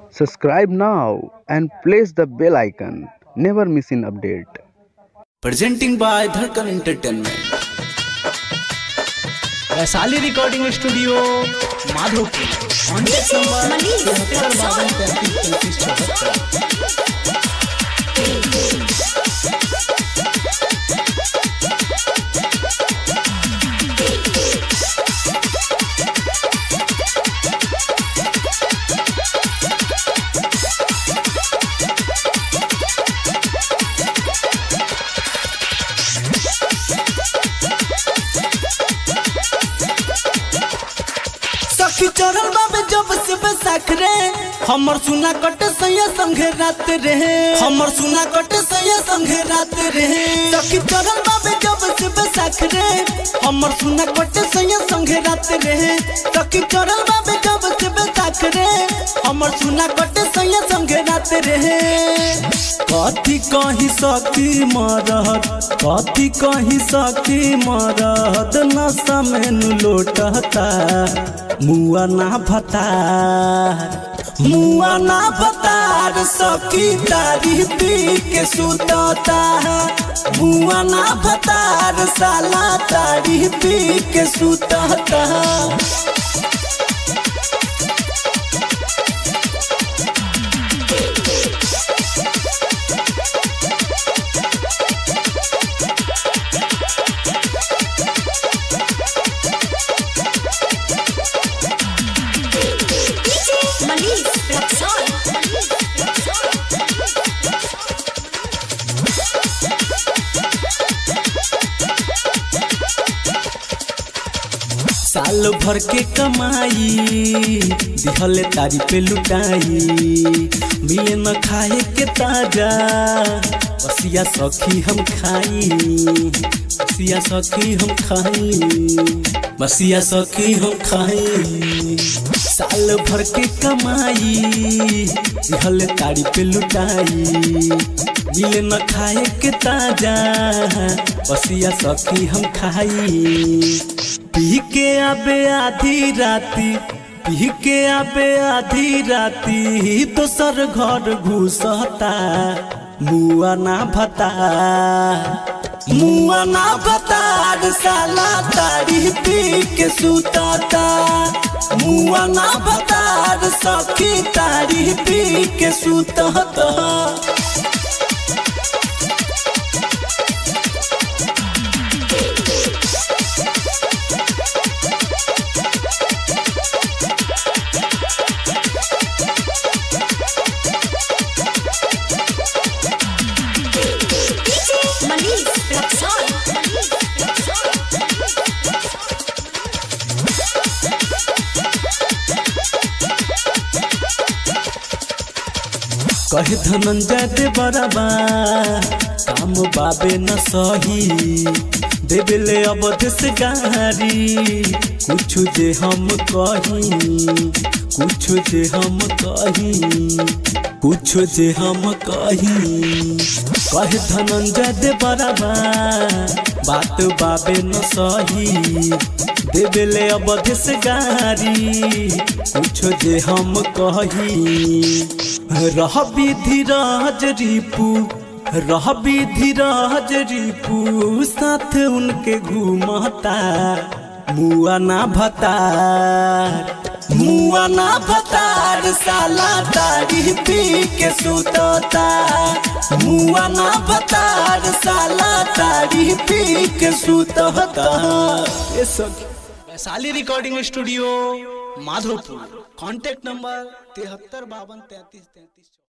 Subscribe now and press the bell icon. Never miss an update. presenting by Dharkan Entertainment. Vaishali recording studio Madhopur contact number तिहत्तर बावन तैंतीस तैंतीस चौहत्तर सखी चरण बाबे जब से बैसाख रे हमर सुना कट सैया संगे रात रे हमर सुना कट सैया संगे रात रे सखी चरण बाबे जब से बैसाख रे हमर सुना कट सैया संगे रात रे सखी चरण बाबे जब से बैसाख रे हमर सुना कट सैया संगे रात रे कथी कही सखी मरहत कथी कही सखी मरहत नशा में लोटता मुआ ना भतार मुआ ना भतार सखी तारी पी के सुतता मुआ ना भतार साला तारी पी के सुतता DJ Manish Rexon. साल भर के कमाई दिहले तारी पे लुटाई मिले न खाए के ताजा बसिया सखी हम खाई बसिया सखी हम खाई बसिया सखी हम खाई साल भर के कमाई दिहले तारी पे लुटाई मिले न खाए के ताजा बसिया सखी हम खाई पी के आबे आधी राती पी के आबे आधी राती दोसर घर घुसता मुआ ना भता मुआ ना भतार साला तारी पी के सुतता मुआ ना भतार सखी तारी पी के सुतता DJ Manish Rexon. कहे धनंजय दे बराबा काम बाबे न सही देवेले अवध से गारी कुछ जे हम कही कुछ जे हम कही कुछ जे हम कही कहे धनंजय दे बराबा बात बाबे न सही देवेले अवध से गारी कुछ जे हम कही रह धीरज रिपू रह धीरज रिपू साथ उनके घूमता मुआ ना भतार मुआ ना भतार साला तारी पी के सुतता मुआ ना भतार साला तारी पी के सुतता ये सखी Vaishali recording studio Madhopur contact number तिहत्तर बावन तैंतीस तैंतीस